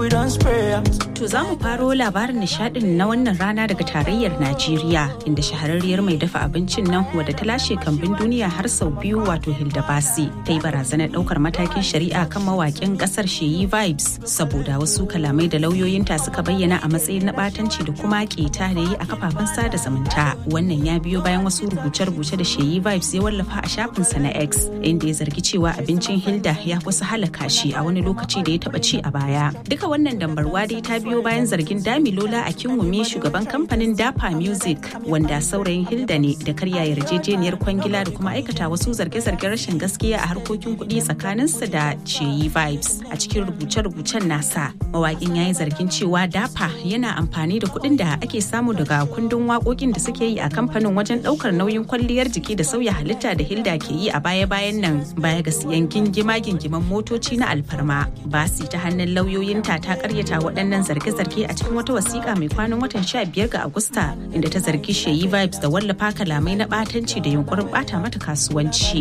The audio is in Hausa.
To za mu faro labarin nishadin na wannan rana daga tarayyar Najeriya inda shahararriyar mai dafa abincin nan wadda ta lashe kambin duniya har sau biyu wato Hilda Basi ta yi barazanar daukar matakin shari'a kan mawakin kasar Sheyi Vibes saboda wasu kalamai da lauyoyinta suka bayyana a matsayin na batanci da kuma keta da yi a kafafen sada zumunta. Wannan ya biyo bayan wasu rubuce-rubuce da Sheyi Vibes ya wallafa a shafinsa na X inda ya zargi cewa abincin Hilda ya kusa halaka shi a wani lokaci da ya taba ci a baya. Duka wannan dambarwa dai ta biyo bayan zargin Damilola a Kinwumi shugaban kamfanin Dapa Music wanda saurayin Hilda ne da karya yarjejeniyar kwangila da kuma aikata wasu zarge-zargen rashin gaskiya a harkokin kuɗi tsakaninsa da Cheyi Vibes. A cikin rubuce-rubucen nasa, mawaƙin ya yi zargin cewa Dapa yana amfani da kuɗin da ake samu daga kundin waƙoƙin da suke yi a kamfanin wajen ɗaukar nauyin kwalliyar jiki da sauya halitta da Hilda ke yi a baya-bayan nan baya ga siyan gingima-gingiman motoci na alfarma. Basi ta hannun lauyoyinta ta karyata waɗannan zarge-zarge a cikin wata wasiƙa mai kwanan watan 15 ga Agusta inda ta zargi Sheyi Vibes da wallafa kalamai na ɓatanci da yunkurin ɓata mata kasuwanci.